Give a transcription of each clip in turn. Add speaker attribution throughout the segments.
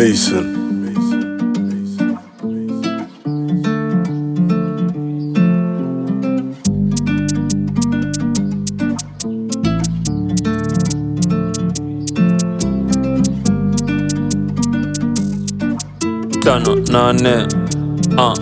Speaker 1: Mason.
Speaker 2: tano nane uh.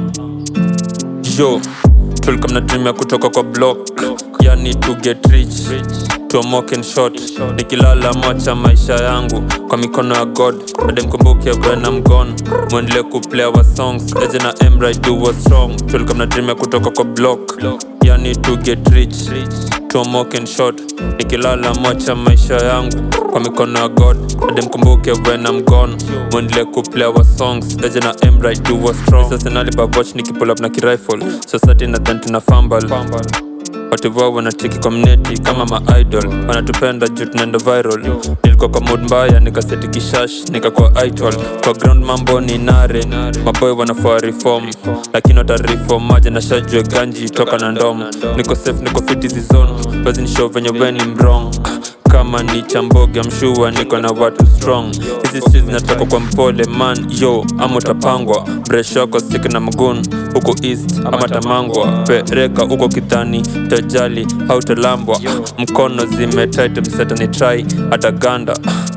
Speaker 2: yo tulikuwa mnatumia kutoka kwa block yani to get rich tuomoke in short nikilala macha maisha yangu kwa mikono ya god ademkumbuke when I'm gone mwendele kuplay our songs eje na emra do was strong tulikuwa mnatumia kutoka kwa block yani to get rich tuomoke in short nikilala macha maisha yangu kwa mikono ya god ademkumbuke when I'm gone mwendele kuplay our songs eje na emra do was strong sasa nalibabwatch nikipull up na kirifle society nadhan tuna fumble watu wao wanacheki community kama maidol wanatupenda juu tunaenda viral nilikuwa kwa mood mbaya nikaseti kishash nikakuwa idol kwa ground mambo ni nare maboy wanafaa reform lakini watareform maja na shajue ganji toka na ndom niko safe niko fit hizi zone basi nishow venye weni mrong kama ni chamboge mshua niko na watu strong hizi streets zinatoka kwa mpole man yo ama utapangwa breshoko stik na mgun huko east ama tamangwa pereka huko kidhani tajali hautalambwa mkono zimetaitemsetani trai hata ganda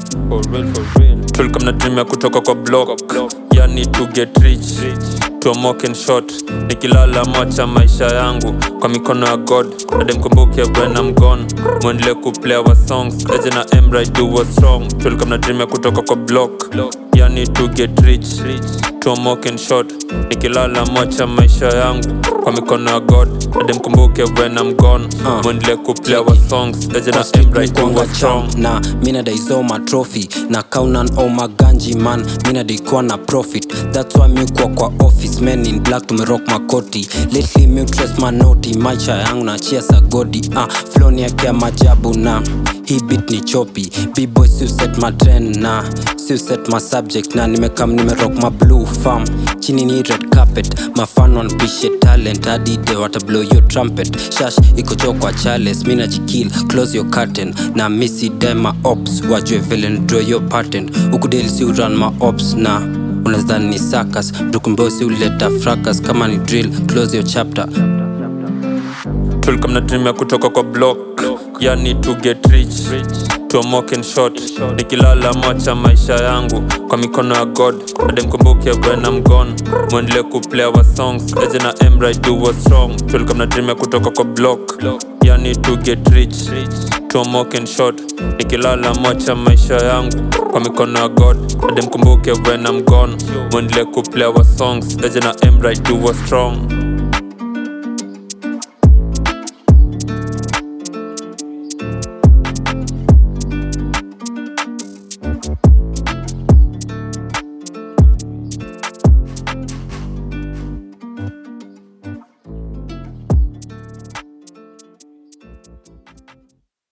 Speaker 2: tulikuwa mnatumia kutoka kwa block yani to get rich tuomoke in short nikilala macha maisha yangu kwa mikono ya god ademkumbuke when I'm gone mwendele kuplay our songs eje na emra do was strong tulikuwa mnatumia kutoka kwa block yani to get rich tuomoke in short nikilala macha maisha yangu kwa mikono ya god ademkumbuke when I'm gone mwendele kuplay our songs eje na emra do
Speaker 3: kwanga
Speaker 2: was strong
Speaker 3: champ na mina daisoma trophy na kaunan o maganji man mina daikuwa na profit thats why miukwa kwa office men in black tumerock makoti lately miutres manoti maisha yangu na chia sagodi ah, floni yake ya majabu na hii bit ni chopi bboy siuset matrend na siuset masubject na nimekam nimerock ma blue farm chini ni red carpet mafan wanpishe talent hadi de watablow yo trumpet shash iko cho kwa chales mina jikil close your curtain na misi dema ops wajue vile ndraw yo patent ukudeli si uran ma ops na unazani ni sakas mtukumbosi uleta fracas kama ni drill close your chapter
Speaker 2: tulikuwa mnatumia kutoka kwa block yani to get rich tuomoke in short nikilala macha maisha yangu kwa mikono ya god ademkumbuke when I'm gone mwendele kuplay our songs eje na emra do was strong tulikuwa mnatumia kutoka kwa block yani to get rich tuomoke in short nikilala macha maisha yangu kwa mikono ya god ademkumbuke when I'm gone mwendele kuplay our songs eje na emra do was strong